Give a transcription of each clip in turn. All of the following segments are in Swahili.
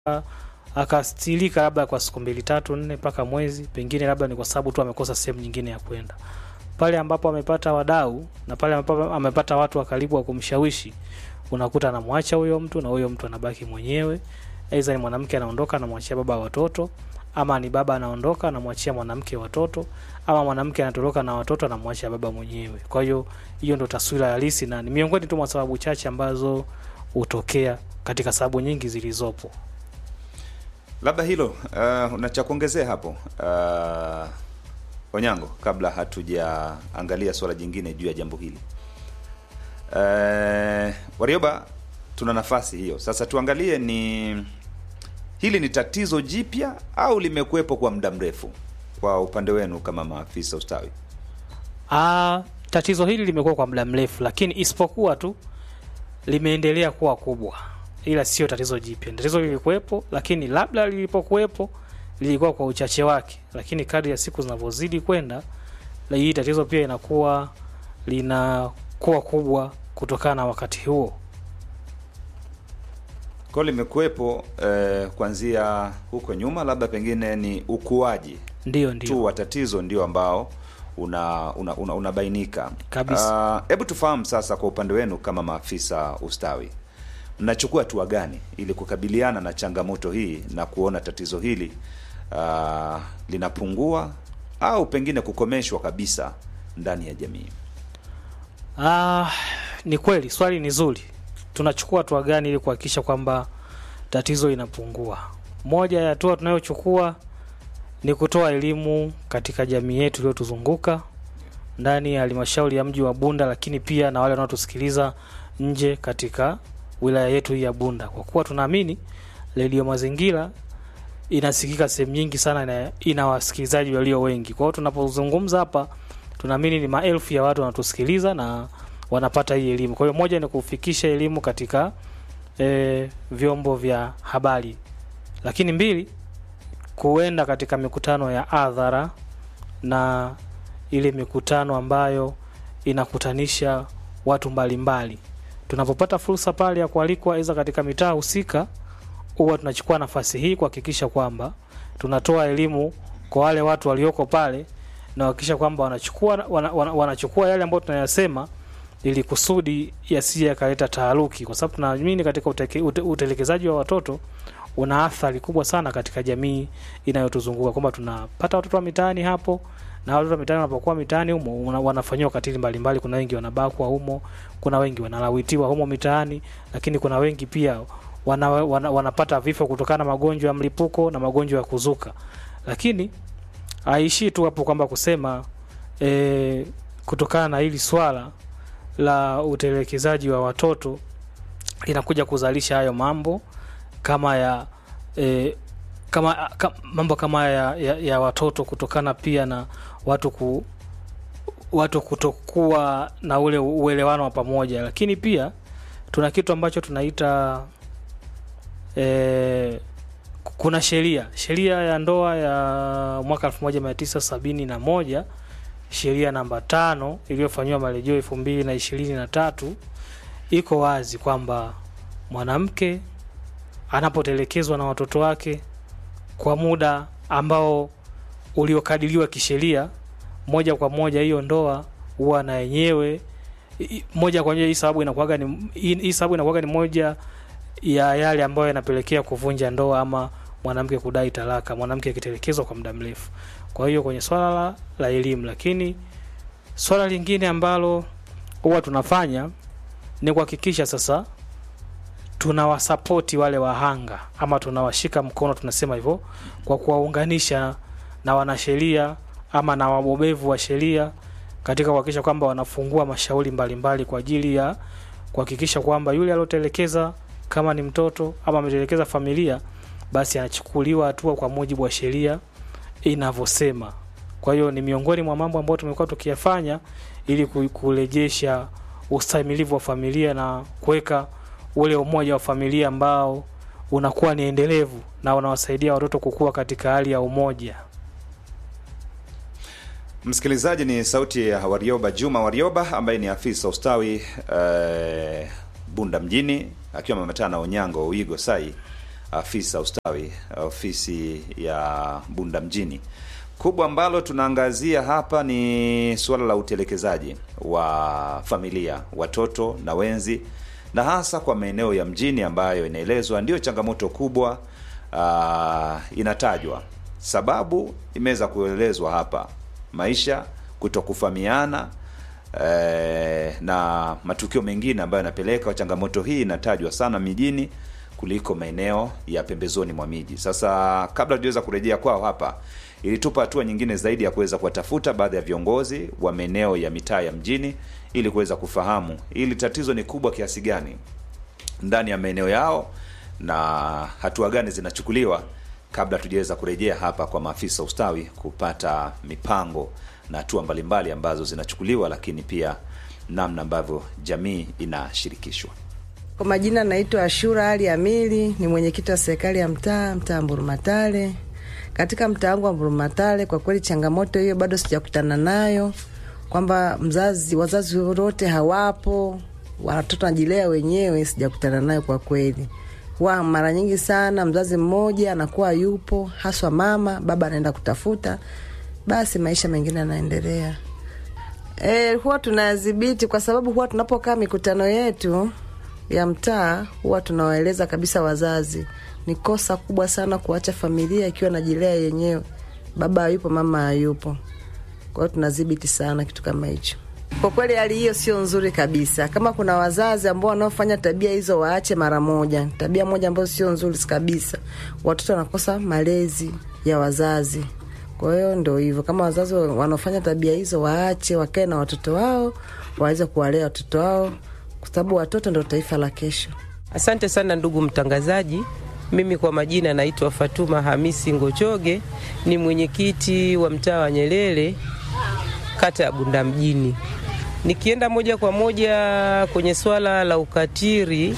akastilika labda kwa siku mbili tatu nne mpaka mwezi, pengine labda ni kwa sababu tu amekosa sehemu nyingine ya kwenda. Pale ambapo amepata wadau na pale ambapo amepata watu wa karibu wa kumshawishi, unakuta anamwacha huyo mtu na huyo mtu anabaki mwenyewe. Aidha ni mwanamke anaondoka anamwachia baba watoto, ama ni baba anaondoka anamwachia mwanamke watoto, ama mwanamke anatoroka na watoto anamwachia baba mwenyewe. Kwa hiyo hiyo ndo taswira halisi na ni miongoni tu mwa sababu chache ambazo hutokea katika sababu nyingi zilizopo. Labda hilo uh, una cha kuongezea hapo uh, Onyango, kabla hatujaangalia swala jingine juu ya jambo hili uh, Warioba, tuna nafasi hiyo sasa. Tuangalie ni hili ni tatizo jipya au limekuwepo kwa muda mrefu kwa upande wenu kama maafisa ustawi? Ah, tatizo hili limekuwa kwa muda mrefu, lakini isipokuwa tu limeendelea kuwa kubwa, ila sio tatizo jipya. Tatizo lilikuwepo, lakini labda lilipokuwepo lilikuwa kwa uchache wake, lakini kadri ya siku zinavyozidi kwenda, la hii tatizo pia inakuwa linakuwa kubwa kutokana na wakati huo. Kwa limekuwepo eh, kuanzia huko nyuma, labda pengine ni ukuaji Ndio, ndio tu wa tatizo ndio ambao una una, una, unabainika Kabisa. Hebu tufahamu sasa, kwa upande wenu kama maafisa ustawi, mnachukua hatua gani ili kukabiliana na changamoto hii na kuona tatizo hili ah, linapungua au pengine kukomeshwa kabisa ndani ya jamii? Ah, ni kweli swali ni zuri. Tunachukua hatua gani ili kuhakikisha kwamba tatizo linapungua? Moja ya hatua tunayochukua ni kutoa elimu katika jamii yetu iliyotuzunguka ndani ya halmashauri ya mji wa Bunda, lakini pia na wale wanaotusikiliza nje katika wilaya yetu hii ya Bunda, kwa kuwa tunaamini redio Mazingira inasikika sehemu nyingi sana na ina wasikilizaji walio wengi. Kwa hiyo tunapozungumza hapa, tunaamini ni maelfu ya watu wanatusikiliza na wanapata hii elimu. Kwa hiyo moja ni kufikisha elimu katika e, vyombo vya habari, lakini mbili kuenda katika mikutano ya hadhara na ile mikutano ambayo inakutanisha watu mbalimbali. Tunapopata fursa pale ya kualikwa aidha katika mitaa husika, huwa tunachukua nafasi hii kuhakikisha kwamba tunatoa elimu kwa wale watu walioko pale na kuhakikisha kwamba wanachukua wana, wana, wanachukua yale ambayo tunayasema ili kusudi yasije yakaleta taharuki, kwa sababu tunaamini katika uteke, ute, utelekezaji wa watoto una athari kubwa sana katika jamii inayotuzunguka kwamba tunapata watoto wa mitaani hapo na watoto wa mitaani wanapokuwa mitaani humo una- wanafanyiwa ukatili mbalimbali. Kuna wengi wanabakwa humo, kuna wengi wanalawitiwa humo mitaani, lakini kuna wengi pia wana, wana, wanapata vifo kutokana na magonjwa ya mlipuko na magonjwa ya kuzuka. Lakini haishii tu hapo kwamba kusema e, kutokana na hili swala la utelekezaji wa watoto inakuja kuzalisha hayo mambo kama ya e, kama, kama mambo kama ya, ya, ya watoto kutokana pia na watu ku, watu kutokuwa na ule uelewano wa pamoja, lakini pia tuna kitu ambacho tunaita e, kuna sheria sheria ya ndoa ya mwaka 1971 sheria namba tano iliyofanyiwa marejeo elfu mbili na ishirini na tatu iko wazi kwamba mwanamke anapotelekezwa na watoto wake kwa muda ambao uliokadiriwa kisheria, moja kwa moja hiyo ndoa huwa na yenyewe i- moja kwa moja, hii sababu inakuwaga ni hii hii sababu inakuwaga ni moja ya yale ambayo yanapelekea kuvunja ndoa ama mwanamke kudai talaka, mwanamke akitelekezwa kwa muda mrefu. Kwa hiyo kwenye swala la, la elimu, lakini swala lingine ambalo huwa tunafanya ni kuhakikisha sasa tunawasapoti wale wahanga ama tunawashika mkono, tunasema hivyo, kwa kuwaunganisha na wanasheria ama na wabobevu wa sheria katika kuhakikisha kwamba wanafungua mashauri mbalimbali kwa ajili ya kuhakikisha kwamba yule aliotelekeza kama ni mtoto ama ametelekeza familia, basi anachukuliwa hatua kwa mujibu wa sheria inavyosema. Kwa hiyo ni miongoni mwa mambo ambayo tumekuwa tukiyafanya ili ku- kurejesha ustahimilivu wa familia na kuweka ule umoja wa familia ambao unakuwa ni endelevu na unawasaidia watoto kukua katika hali ya umoja. Msikilizaji, ni sauti ya Warioba Juma Warioba ambaye ni afisa ustawi eh, Bunda mjini akiwa ameambatana na Onyango Uigo Sai afisa ustawi ofisi ya Bunda mjini. Kubwa ambalo tunaangazia hapa ni suala la utelekezaji wa familia, watoto na wenzi, na hasa kwa maeneo ya mjini ambayo inaelezwa ndiyo changamoto kubwa uh, inatajwa. Sababu imeweza kuelezwa hapa, maisha, kutokufahamiana eh, na matukio mengine ambayo yanapeleka changamoto hii inatajwa sana mijini kuliko maeneo ya pembezoni mwa miji. Sasa kabla tujaweza kurejea kwao hapa, ilitupa hatua nyingine zaidi ya kuweza kuwatafuta baadhi ya viongozi wa maeneo ya mitaa ya mjini ili kuweza kufahamu ili tatizo ni kubwa kiasi gani ndani ya maeneo yao na hatua gani zinachukuliwa kabla tujaweza kurejea hapa kwa maafisa ustawi kupata mipango na hatua mbalimbali ambazo zinachukuliwa, lakini pia namna ambavyo jamii inashirikishwa. Kwa majina naitwa Ashura Ali Amili, ni mwenyekiti wa serikali ya mtaa mtaa Mburumatale. Katika mtaa wangu wa Mburumatale, kwa kweli changamoto hiyo bado sijakutana nayo, kwamba mzazi wazazi wote hawapo, watoto wanajilea wenyewe, sijakutana nayo kwa kweli. Huwa mara nyingi sana mzazi mmoja anakuwa yupo, haswa mama, baba anaenda kutafuta, basi maisha mengine yanaendelea. E, huwa tunadhibiti kwa sababu huwa tunapokaa mikutano yetu ya mtaa huwa tunawaeleza kabisa wazazi, ni kosa kubwa sana kuacha familia ikiwa najilea yenyewe, baba hayupo, mama hayupo. Kwa hiyo tunadhibiti sana kitu kama hicho. Kwa kweli hali hiyo sio nzuri kabisa. Kama kuna wazazi ambao wanaofanya tabia hizo, waache mara moja. Tabia moja ambayo sio nzuri kabisa, watoto wanakosa malezi ya wazazi. Kwa hiyo ndo hivyo, kama wazazi wanaofanya tabia hizo waache, wakae na watoto wao, waweze kuwalea watoto wao, kwa sababu watoto ndo taifa la kesho. Asante sana ndugu mtangazaji. Mimi kwa majina naitwa Fatuma Hamisi Ngochoge, ni mwenyekiti wa mtaa wa Nyerere, kata ya Bunda mjini. Nikienda moja kwa moja kwenye swala la ukatili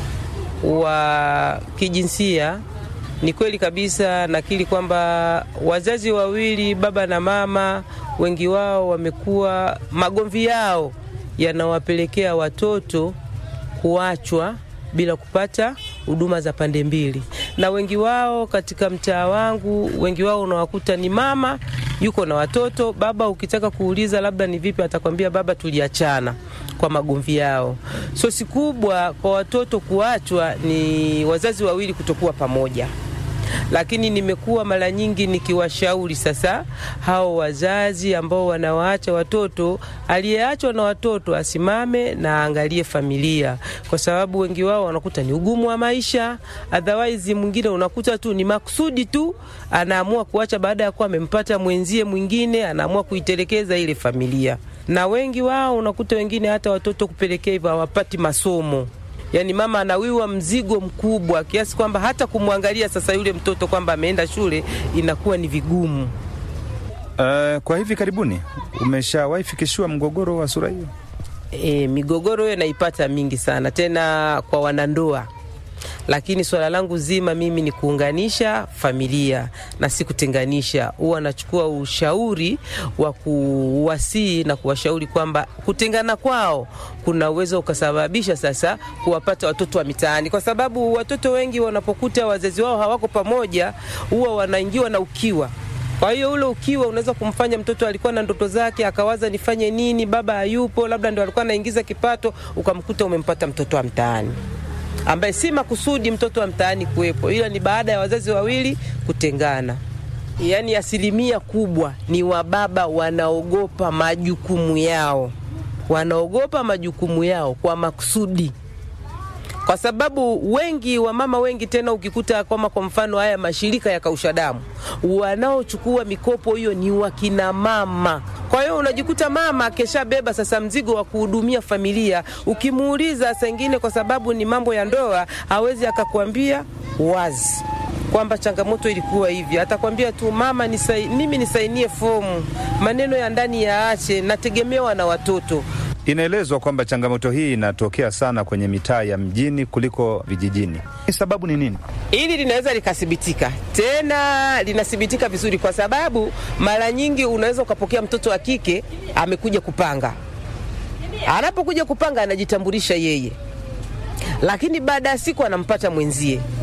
wa kijinsia, ni kweli kabisa, nakiri kwamba wazazi wawili, baba na mama, wengi wao wamekuwa magomvi yao yanawapelekea watoto kuachwa bila kupata huduma za pande mbili, na wengi wao katika mtaa wangu, wengi wao unawakuta ni mama yuko na watoto, baba ukitaka kuuliza labda ni vipi, atakwambia baba, tuliachana kwa magomvi yao. Sosi kubwa kwa watoto kuachwa ni wazazi wawili kutokuwa pamoja lakini nimekuwa mara nyingi nikiwashauri sasa hao wazazi ambao wanawaacha watoto, aliyeachwa na watoto asimame na aangalie familia, kwa sababu wengi wao wanakuta ni ugumu wa maisha. Otherwise mwingine unakuta tu ni makusudi tu, anaamua kuacha baada ya kuwa amempata mwenzie mwingine, anaamua kuitelekeza ile familia, na wengi wao unakuta wengine hata watoto kupelekea hivyo hawapati masomo Yaani mama anawiwa mzigo mkubwa kiasi kwamba hata kumwangalia sasa yule mtoto kwamba ameenda shule inakuwa ni vigumu. Uh, kwa hivi karibuni umeshawahi fikishiwa mgogoro wa sura hiyo? E, migogoro hiyo naipata mingi sana tena kwa wanandoa, lakini swala langu zima mimi ni kuunganisha familia na si kutenganisha. Huwa nachukua ushauri wa kuwasii na kuwashauri kwamba kutengana kwao kuna uwezo ukasababisha sasa kuwapata watoto wa mitaani, kwa sababu watoto wengi wanapokuta wazazi wao hawako pamoja, huwa wanaingiwa na ukiwa kwa hiyo ule ukiwa unaweza kumfanya mtoto alikuwa na ndoto zake akawaza nifanye nini, baba hayupo, labda ndo alikuwa anaingiza kipato, ukamkuta umempata mtoto wa mtaani ambaye si makusudi mtoto wa mtaani kuwepo, ila ni baada ya wazazi wawili kutengana. Yaani asilimia kubwa ni wababa wanaogopa majukumu yao, wanaogopa majukumu yao kwa makusudi kwa sababu wengi wa mama wengi tena, ukikuta kama kwa mfano haya mashirika ya kausha damu, wanaochukua mikopo hiyo ni wakina mama. Kwa hiyo unajikuta mama akeshabeba sasa mzigo wa kuhudumia familia. Ukimuuliza saa ingine, kwa sababu ni mambo ya ndoa, hawezi akakwambia wazi kwamba changamoto ilikuwa hivi. Atakwambia tu mama, nisai, mimi nisainie fomu, maneno ya ndani yaache, nategemewa na watoto. Inaelezwa kwamba changamoto hii inatokea sana kwenye mitaa ya mjini kuliko vijijini. Sababu ni nini? Hili linaweza likathibitika, tena linathibitika vizuri, kwa sababu mara nyingi unaweza ukapokea mtoto wa kike amekuja kupanga. Anapokuja kupanga anajitambulisha yeye, lakini baada ya siku anampata mwenzie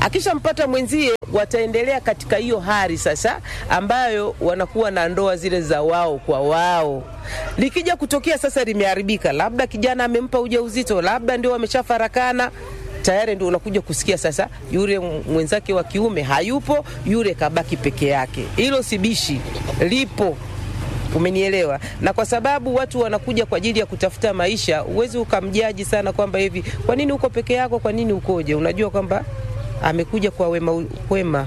Akishampata mwenzie, wataendelea katika hiyo hali sasa, ambayo wanakuwa na ndoa zile za wao kwa wao. Likija kutokea sasa limeharibika, labda kijana amempa ujauzito, labda ndio wameshafarakana tayari ndio unakuja kusikia sasa, yule mwenzake wa kiume hayupo, yule kabaki peke yake. Hilo sibishi lipo, umenielewa? Na kwa sababu watu wanakuja kwa ajili ya kutafuta maisha, huwezi ukamjaji sana kwamba hivi, kwa nini uko peke yako, kwa nini ukoje? Unajua kwamba amekuja kwa wema, wema.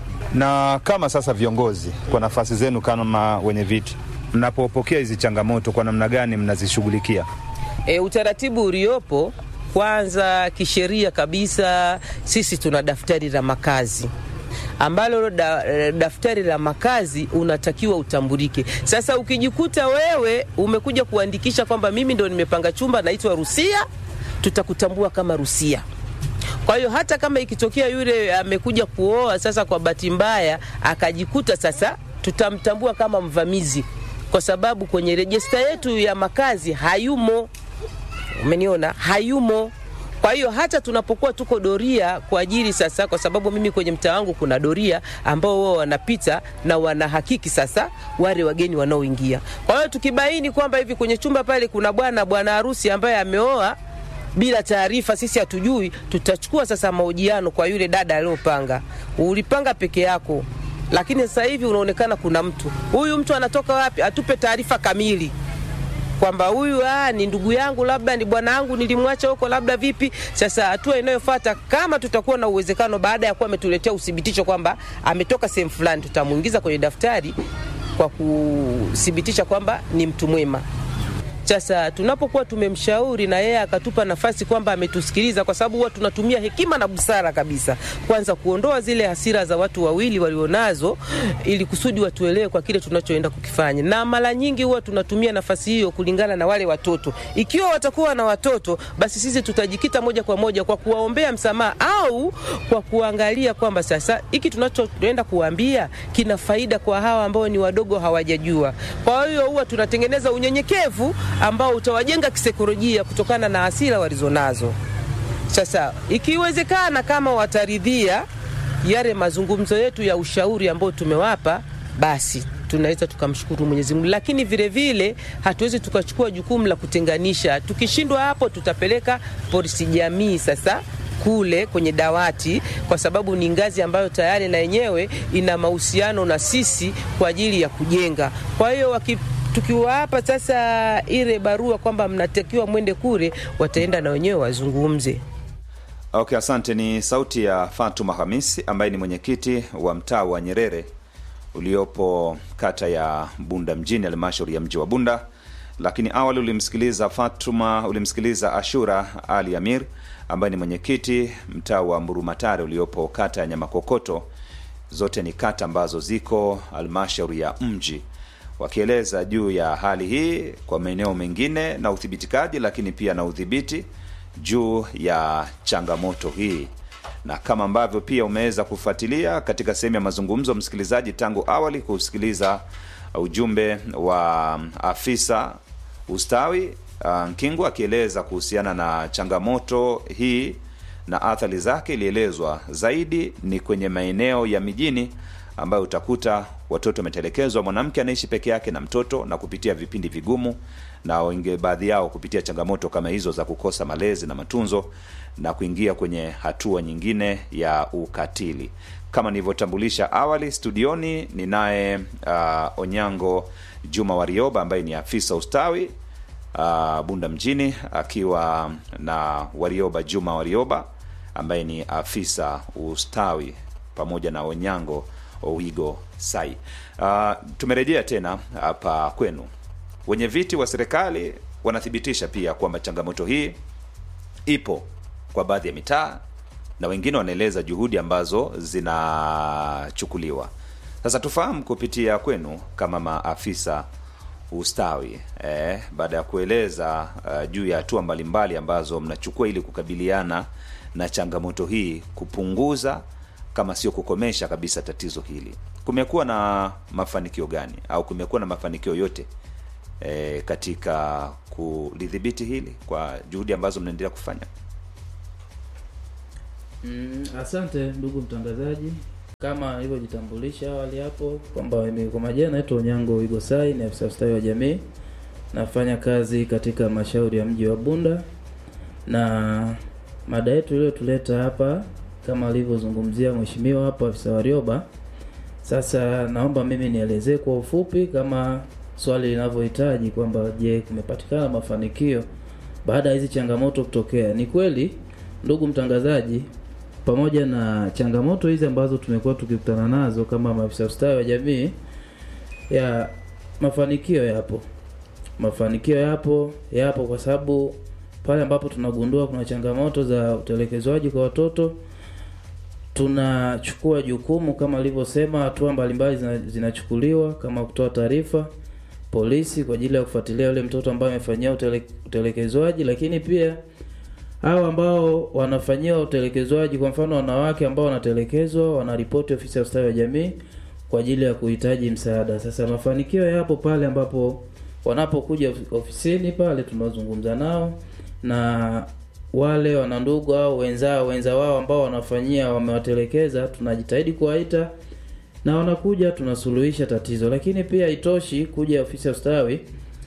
Na kama sasa viongozi, kwa nafasi zenu kama wenye viti, mnapopokea hizi changamoto, kwa namna gani mnazishughulikia? E, utaratibu uliopo kwanza kisheria kabisa, sisi tuna daftari la makazi ambalo da, daftari la makazi unatakiwa utambulike. Sasa ukijikuta wewe umekuja kuandikisha kwamba mimi ndo nimepanga chumba naitwa Rusia, tutakutambua kama Rusia. Kwa hiyo hata kama ikitokea yule amekuja kuoa sasa kwa bahati mbaya akajikuta sasa, tutamtambua kama mvamizi, kwa sababu kwenye rejista yetu ya makazi hayumo. Umeniona, hayumo. Kwa hiyo hata tunapokuwa tuko doria kwa ajili sasa, kwa sababu mimi kwenye mtaa wangu kuna doria ambao wao wanapita na wanahakiki sasa wale wageni wanaoingia. Kwa hiyo tukibaini kwamba hivi kwenye chumba pale kuna bwana bwana harusi ambaye ameoa bila taarifa, sisi hatujui, tutachukua sasa mahojiano kwa yule dada aliyopanga. Ulipanga peke yako, lakini sasa hivi unaonekana kuna mtu. Huyu mtu anatoka wapi? Atupe taarifa kamili kwamba huyu ah, ni ndugu yangu, labda ni bwana wangu, nilimwacha huko, labda vipi. Sasa hatua inayofuata, kama tutakuwa na uwezekano, baada ya kuwa ametuletea uthibitisho kwamba ametoka sehemu fulani, tutamuingiza kwenye daftari kwa kuthibitisha kwamba ni mtu mwema. Sasa tunapokuwa tumemshauri na yeye akatupa nafasi kwamba ametusikiliza, kwa sababu huwa tunatumia hekima na busara kabisa, kwanza kuondoa zile hasira za watu wawili walionazo, ili kusudi watuelewe kwa kile tunachoenda kukifanya. Na mara nyingi huwa tunatumia nafasi hiyo kulingana na wale watoto. Ikiwa watakuwa na watoto, basi sisi tutajikita moja kwa moja kwa kuwaombea msamaha au kwa kuangalia kwamba sasa hiki tunachoenda kuwaambia kina faida kwa hawa ambao ni wadogo hawajajua. Kwa hiyo huwa tunatengeneza unyenyekevu ambao utawajenga kisaikolojia kutokana na hasira walizonazo. Sasa ikiwezekana, kama wataridhia yale mazungumzo yetu ya ushauri ambao tumewapa, basi tunaweza tukamshukuru Mwenyezi Mungu, lakini vile vile hatuwezi tukachukua jukumu la kutenganisha. Tukishindwa hapo, tutapeleka polisi jamii sasa kule kwenye dawati, kwa sababu ni ngazi ambayo tayari na yenyewe ina mahusiano na sisi kwa ajili ya kujenga. Kwa hiyo waki tukiwapa sasa ile barua kwamba mnatakiwa mwende kule, wataenda na wenyewe wazungumze. Okay, asante. Ni sauti ya Fatuma Hamisi ambaye ni mwenyekiti wa mtaa wa Nyerere uliopo kata ya Bunda mjini, halmashauri ya mji wa Bunda. Lakini awali ulimsikiliza Fatuma, ulimsikiliza Ashura Ali Amir ambaye ni mwenyekiti mtaa wa Mburumatare uliopo kata ya Nyamakokoto. Zote ni kata ambazo ziko halmashauri ya mji wakieleza juu ya hali hii kwa maeneo mengine na uthibitikaji, lakini pia na udhibiti juu ya changamoto hii, na kama ambavyo pia umeweza kufuatilia katika sehemu ya mazungumzo, msikilizaji, tangu awali kusikiliza ujumbe wa afisa ustawi uh, Nkingu akieleza kuhusiana na changamoto hii na athari zake. Ilielezwa zaidi ni kwenye maeneo ya mijini ambayo utakuta watoto wametelekezwa, mwanamke anaishi peke yake na mtoto na kupitia vipindi vigumu, na wenge baadhi yao kupitia changamoto kama hizo za kukosa malezi na matunzo na kuingia kwenye hatua nyingine ya ukatili. Kama nilivyotambulisha awali, studioni ninaye uh, Onyango Juma Warioba ambaye ni afisa ustawi uh, Bunda mjini, akiwa na Warioba Juma Warioba ambaye ni afisa ustawi pamoja na Onyango Owigo Sai. Uh, tumerejea tena hapa kwenu. Wenye viti wa serikali wanathibitisha pia kwamba changamoto hii ipo kwa baadhi ya mitaa na wengine wanaeleza juhudi ambazo zinachukuliwa. Sasa tufahamu kupitia kwenu kama maafisa ustawi eh, baada ya kueleza uh, juu ya hatua mbalimbali ambazo mnachukua ili kukabiliana na changamoto hii, kupunguza kama sio kukomesha kabisa tatizo hili, kumekuwa na mafanikio gani au kumekuwa na mafanikio yote e, katika kulidhibiti hili kwa juhudi ambazo mnaendelea kufanya? Mm, asante ndugu mtangazaji, kama ilivyojitambulisha awali hapo kwamba mimi kwa majina naitwa Onyango Igosai, ni afisa ustawi wa jamii, nafanya kazi katika halmashauri ya mji wa Bunda, na mada yetu iliyotuleta hapa kama alivyozungumzia mheshimiwa hapo afisa Warioba. Sasa naomba mimi nielezee kwa ufupi kama swali linavyohitaji kwamba je, kumepatikana mafanikio baada ya hizi changamoto kutokea? Ni kweli ndugu mtangazaji, pamoja na changamoto hizi ambazo tumekuwa tukikutana nazo kama maafisa ustawi wa jamii, ya mafanikio yapo, mafanikio yapo, yapo kwa sababu pale ambapo tunagundua kuna changamoto za utelekezwaji kwa watoto tunachukua jukumu kama alivyosema, hatua mbalimbali zina, zinachukuliwa kama kutoa taarifa polisi kwa ajili ya kufuatilia yule mtoto ambaye amefanyia utele, utelekezwaji, lakini pia hao ambao wanafanyiwa utelekezwaji, kwa mfano wanawake ambao wanatelekezwa, wanaripoti ofisi ya ustawi wa jamii kwa ajili ya kuhitaji msaada. Sasa mafanikio yapo pale ambapo wanapokuja of- ofisini pale, tunazungumza nao na wale wanandugu au wenzao wenza wao ambao wanafanyia wamewatelekeza, tunajitahidi kuwaita na wanakuja, tunasuluhisha tatizo. Lakini pia itoshi kuja ofisi ya ustawi,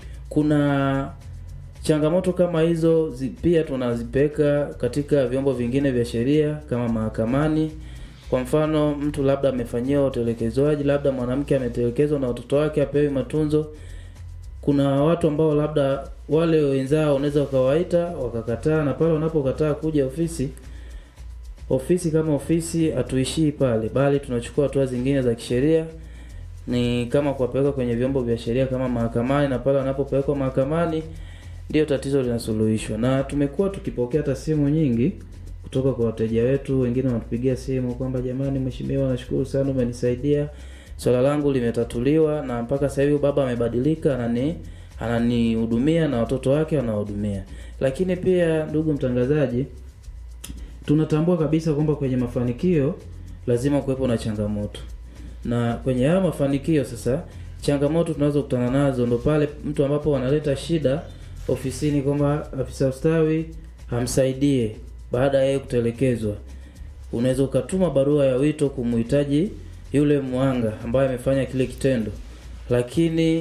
kuna changamoto kama hizo zi, pia tunazipeka katika vyombo vingine vya sheria kama mahakamani. Kwa mfano, mtu labda amefanyiwa utelekezwaji, labda mwanamke ametelekezwa na watoto wake apewi matunzo. Kuna watu ambao labda wale wenzao unaweza ukawaita wakakataa, na pale wanapokataa kuja ofisi ofisi kama ofisi hatuishii pale, bali tunachukua hatua zingine za kisheria, ni kama kuwapeleka kwenye vyombo vya sheria kama mahakamani, na pale wanapopelekwa mahakamani ndio tatizo linasuluhishwa. Na tumekuwa tukipokea hata simu nyingi kutoka kwa wateja wetu, wengine wanatupigia simu kwamba jamani, mheshimiwa, nashukuru sana umenisaidia, swala langu limetatuliwa, na mpaka sasa hivi baba amebadilika, anani ananihudumia na watoto wake wanahudumia. Lakini pia ndugu mtangazaji, tunatambua kabisa kwamba kwenye mafanikio lazima kuwepo na changamoto, na kwenye hayo mafanikio sasa, changamoto tunazokutana nazo ndo pale mtu ambapo wanaleta shida ofisini kwamba afisa ustawi hamsaidie baada ya yeye kutelekezwa. Unaweza ukatuma barua ya wito kumhitaji yule mwanga ambaye amefanya kile kitendo, lakini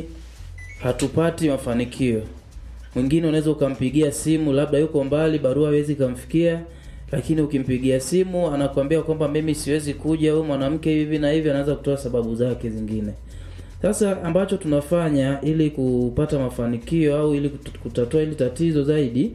hatupati mafanikio. Mwingine unaweza ukampigia simu, labda yuko mbali, barua haiwezi kumfikia, lakini ukimpigia simu anakuambia kwamba mimi siwezi kuja, huyu mwanamke hivi na hivi, anaanza kutoa sababu zake zingine. Sasa ambacho tunafanya ili kupata mafanikio au ili kut- kutatua hili tatizo zaidi,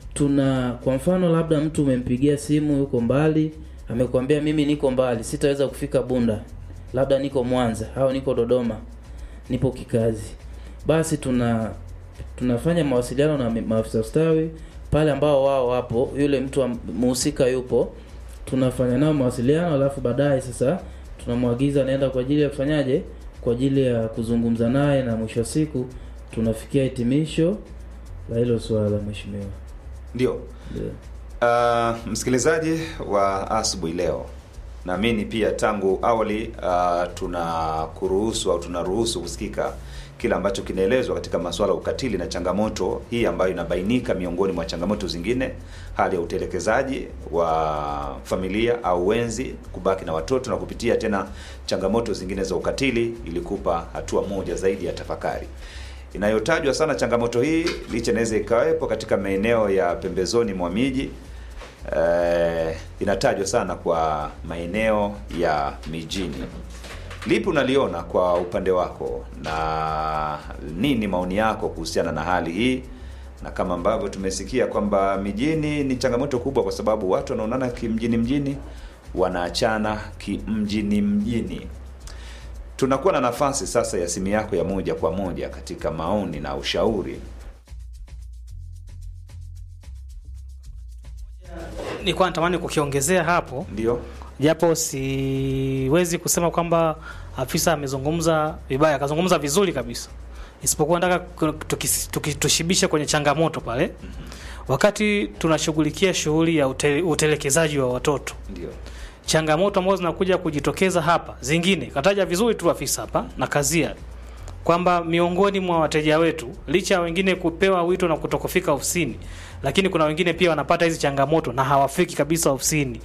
tuna kwa mfano, labda mtu umempigia simu, yuko mbali, amekwambia mimi niko mbali, sitaweza kufika Bunda, labda niko Mwanza au niko Dodoma, nipo kikazi, basi tuna tunafanya mawasiliano na mi- maafisa ustawi pale ambao wao wapo, yule mtu am- muhusika yupo, tunafanya nao mawasiliano, alafu baadaye sasa tunamwagiza naenda kwa ajili ya kufanyaje, kwa ajili ya kuzungumza naye, na mwisho wa siku tunafikia hitimisho la hilo swala, mheshimiwa. Ndio. Ndio. Uh, msikilizaji wa asubuhi leo, naamini pia tangu awali uh, tunakuruhusu au tunaruhusu kusikika kile ambacho kinaelezwa katika masuala ya ukatili na changamoto hii ambayo inabainika miongoni mwa changamoto zingine, hali ya utelekezaji wa familia au wenzi kubaki na watoto na kupitia tena changamoto zingine za ukatili, ili kupa hatua moja zaidi ya tafakari inayotajwa sana. Changamoto hii licha inaweza ikawepo katika maeneo ya pembezoni mwa miji eh, inatajwa sana kwa maeneo ya mijini. Lipi unaliona kwa upande wako na nini maoni yako kuhusiana na hali hii? Na kama ambavyo tumesikia kwamba mijini ni changamoto kubwa, kwa sababu watu wanaonana kimjini mjini, wanaachana kimjini mjini. Tunakuwa na nafasi sasa ya simu yako ya moja kwa moja katika maoni na ushauri. nilikuwa natamani kukiongezea hapo Ndio, japo siwezi kusema kwamba afisa amezungumza vibaya, akazungumza vizuri kabisa, isipokuwa nataka ku- tukis- tuki- tushibishe kwenye changamoto pale wakati tunashughulikia shughuli ya ute, utelekezaji wa watoto. ndio, Changamoto ambazo zinakuja kujitokeza hapa, zingine kataja vizuri tu afisa hapa na kazia kwamba miongoni mwa wateja wetu, licha ya wengine kupewa wito na kutokufika ofisini, lakini kuna wengine pia wanapata hizi changamoto na hawafiki kabisa ofisini.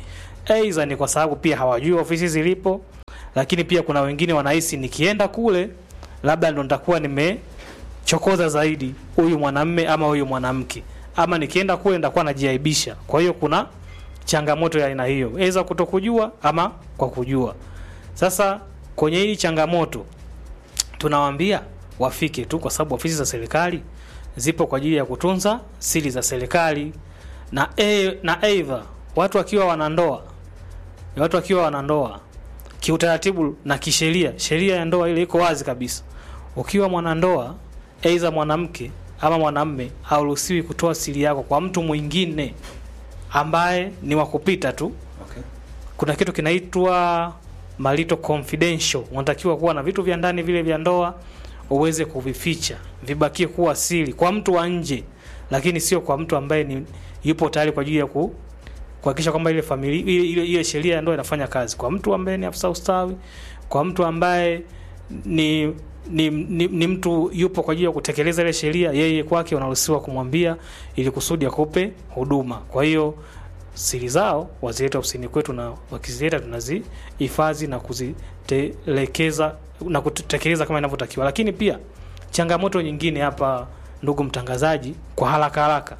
aidha ni kwa sababu pia hawajui ofisi zilipo, lakini pia kuna wengine wanahisi nikienda kule labda ndo nitakuwa nimechokoza zaidi huyu mwanamme ama huyu mwanamke, ama nikienda kule nitakuwa najiaibisha. Kwa hiyo kuna changamoto ya aina hiyo, aidha kutokujua ama kwa kujua. Sasa kwenye hii changamoto tunawaambia wafike tu, kwa sababu ofisi za serikali zipo kwa ajili ya kutunza siri za serikali na e, na aidha watu wakiwa wanandoa, watu wakiwa wanandoa kiutaratibu na kisheria, sheria ya ndoa ile iko wazi kabisa. Ukiwa mwanandoa, aidha mwanamke ama mwanamme, hauruhusiwi kutoa siri yako kwa mtu mwingine ambaye ni wa kupita tu. Okay. Kuna kitu kinaitwa malito confidential. Unatakiwa kuwa na vitu vya ndani vile vya ndoa uweze kuvificha, vibakie kuwa siri kwa mtu wa nje, lakini sio kwa mtu ambaye ni yupo tayari kwa ajili ya ku kuhakikisha kwamba ile familia ile, ile, ile sheria ya ndoa inafanya kazi, kwa mtu ambaye ni afisa ustawi, kwa mtu ambaye ni ni, ni, ni mtu yupo kwa ajili ya kutekeleza ile sheria, yeye kwake unaruhusiwa kumwambia ili kusudi akupe huduma. Kwa hiyo siri zao wazileta ofisini kwetu, na wakizileta tunazihifadhi na kuzitelekeza na kutekeleza kama inavyotakiwa. Lakini pia changamoto nyingine hapa, ndugu mtangazaji, kwa haraka haraka,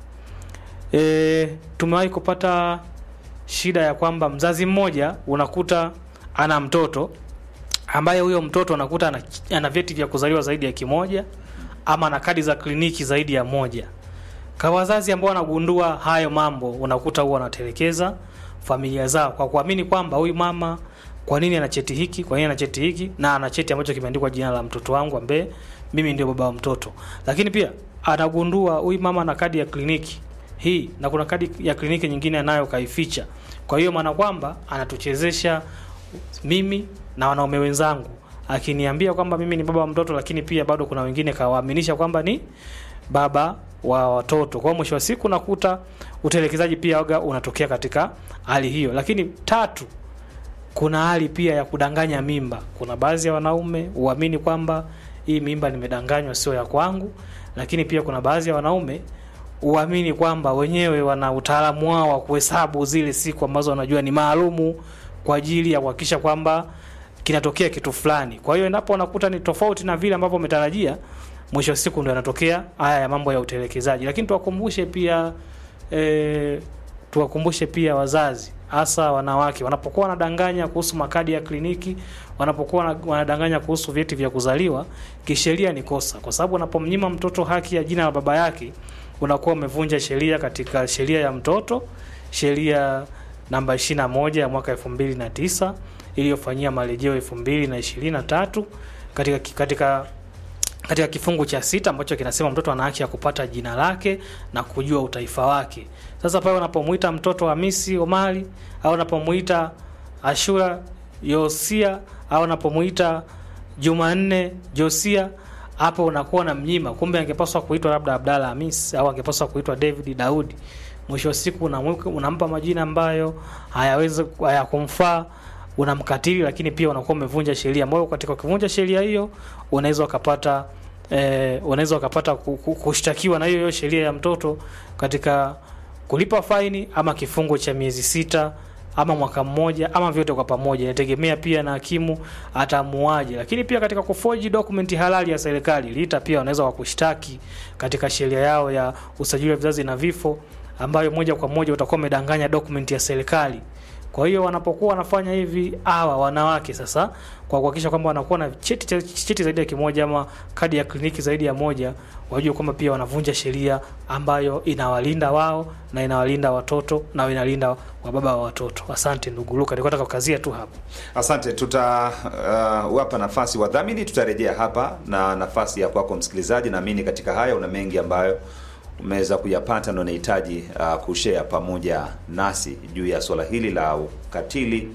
e, tumewahi kupata shida ya kwamba mzazi mmoja unakuta ana mtoto ambaye huyo mtoto unakuta ana, ana vyeti vya kuzaliwa zaidi ya kimoja ama ana kadi za kliniki zaidi ya moja. Kwa wazazi ambao wanagundua hayo mambo, unakuta huwa wanatelekeza familia zao kwa kuamini kwamba huyu mama, kwa nini ana cheti hiki, kwa nini ana cheti hiki, na ana cheti ambacho kimeandikwa jina la mtoto wangu ambaye mimi ndio baba wa mtoto. Lakini pia anagundua huyu mama ana kadi ya kliniki hii na kuna kadi ya kliniki nyingine anayo kaificha. Kwa hiyo maana kwamba anatuchezesha mimi na wanaume wenzangu akiniambia kwamba mimi ni baba wa mtoto, lakini pia bado kuna wengine kawaaminisha kwamba ni baba wa watoto. Kwa hiyo mwisho wa siku nakuta utelekezaji pia waga unatokea katika hali hiyo. Lakini tatu, kuna hali pia ya kudanganya mimba. Kuna baadhi ya wanaume huamini kwamba hii mimba nimedanganywa, sio ya kwangu, lakini pia kuna baadhi ya wanaume huamini kwamba wenyewe wana utaalamu wao wa kuhesabu zile siku ambazo wanajua ni maalumu kwa ajili ya kuhakikisha kwamba kinatokea kitu fulani. Kwa hiyo endapo wanakuta ni tofauti na vile ambavyo umetarajia, mwisho wa siku ndio yanatokea haya ya mambo ya utelekezaji. Lakini tuwakumbushe pia e, tuwakumbushe pia wazazi hasa wanawake wanapokuwa wanadanganya kuhusu makadi ya kliniki, wanapokuwa wanadanganya kuhusu vyeti vya kuzaliwa, kisheria ni kosa, kwa sababu unapomnyima mtoto haki ya jina la baba yake unakuwa umevunja sheria katika sheria ya mtoto, sheria namba 21 ya mwaka 2009 iliyofanyia marejeo 2023 katika katika katika kifungu cha sita ambacho kinasema mtoto ana haki ya kupata jina lake na kujua utaifa wake. Sasa pale unapomuita mtoto Hamisi Omari au unapomuita Ashura Yosia au unapomuita Jumanne Josia, hapo unakuwa na mnyima, kumbe angepaswa kuitwa labda Abdalla Hamis au angepaswa kuitwa David Daudi. Mwisho wa siku unamweka unampa majina ambayo hayawezi hayakumfaa, unamkatili, lakini pia unakuwa umevunja sheria ambayo katika kuvunja sheria hiyo unaweza ukapata eh, unaweza ukapata kushtakiwa na hiyo hiyo sheria ya mtoto katika kulipa faini ama kifungo cha miezi sita ama mwaka mmoja ama vyote kwa pamoja, inategemea pia na hakimu atamuaje. Lakini pia katika kufoji dokumenti halali ya serikali, LITA pia wanaweza wakushtaki katika sheria yao ya usajili wa vizazi na vifo, ambayo moja kwa moja utakuwa umedanganya dokumenti ya serikali. Kwa hiyo wanapokuwa wanafanya hivi hawa wanawake sasa, kwa kuhakikisha kwamba wanakuwa na cheti, cheti zaidi ya kimoja ama kadi ya kliniki zaidi ya moja, wajue kwamba pia wanavunja sheria ambayo inawalinda wao na inawalinda watoto na inalinda wa baba wa watoto. Asante ndugu Luka, nilikuwa nataka kukazia tu hapo. Asante, tutawapa uh, nafasi wadhamini, tutarejea hapa na nafasi ya kwako msikilizaji. Naamini katika haya una mengi ambayo umeweza kuyapata na unahitaji uh, kushare pamoja nasi juu ya swala hili la ukatili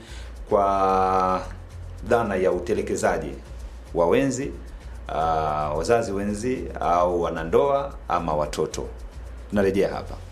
kwa dhana ya utelekezaji wa wenzi uh, wazazi wenzi au wanandoa ama watoto. Tunarejea hapa.